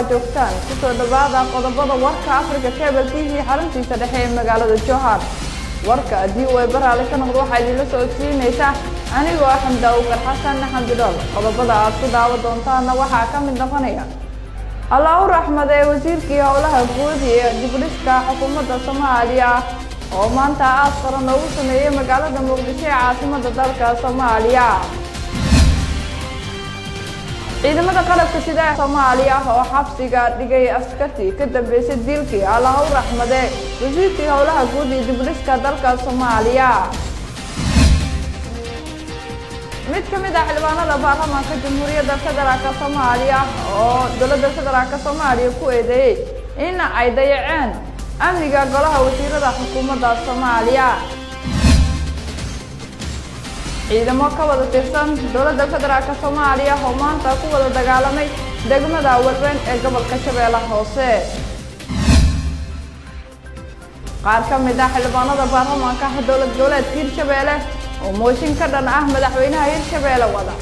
aad joogtaan kusoo dhowaada qodobada warka africa cable t v xaruntiisa dhexe ee magaalada johar warka haddii uu eebaraale ka noqdo waxaa idinla socodsiinaysa anigoo ah xamda ukar xasan xamdidhool qodobada aad ku daawa doontaana waxaa ka mid noqonaya allah u raxmade wasiirkii howlaha guud ee dibdhiska xukuumadda soomaaliya oo maanta aas qaran loogu sameeyey magaalada muqdisho ee caasimada dalka soomaaliya ciidamada qalabka sida ee soomaaliya oo xabsiga dhigay askartii ka dambeysay dilkii allah u raxmade wasiirkii howlaha guud iyo dibdhiska dalka soomaaliya mid ka mid ah xildhibaanada baarlamaanka jamhuuriyadda federaalk soomaaliya oo dowladda federaalk soomaaliya ku eedeeyey in ay dayaceen amniga golaha wasiirada xukuumadda soomaaliya ciidamo ka wada tirsan dowladda federaalk soomaaliya oo maanta ku wada dagaalamay degmada walbeyn ee gobolka shabeelle hoose qaar ka mid ah xildhibaanada baarlamaanka dowlad goboleedka hirshabeelle oo mooshin ka dhan ah madaxweynaha hirshabeelle wada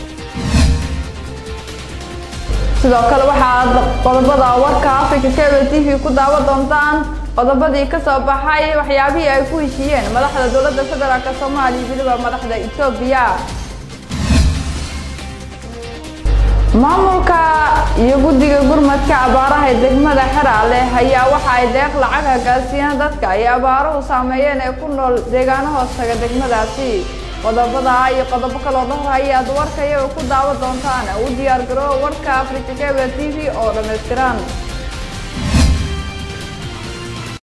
sidoo kale waxaad qodobada warka africa cable t v ku daawa doontaan qodobadii ka soo baxay waxyaabihii ay ku heshiiyeen madaxda dowladda federaalk soomaaliya weliba madaxda etoobiya maamulka iyo guddiga gurmadka abaaraha ee degmada xeraale ayaa waxa ay deeq lacaga gaarsiiyeen dadka ay abaaruhu saameeyeen ee ku nool deegaano hoostaga degmadaasi qodobada iyo qodobo kaloo dhowr ayaad warka iyaga ku daawa doontaan u diyaar garoo warka africa cable t v oo dhammaystiran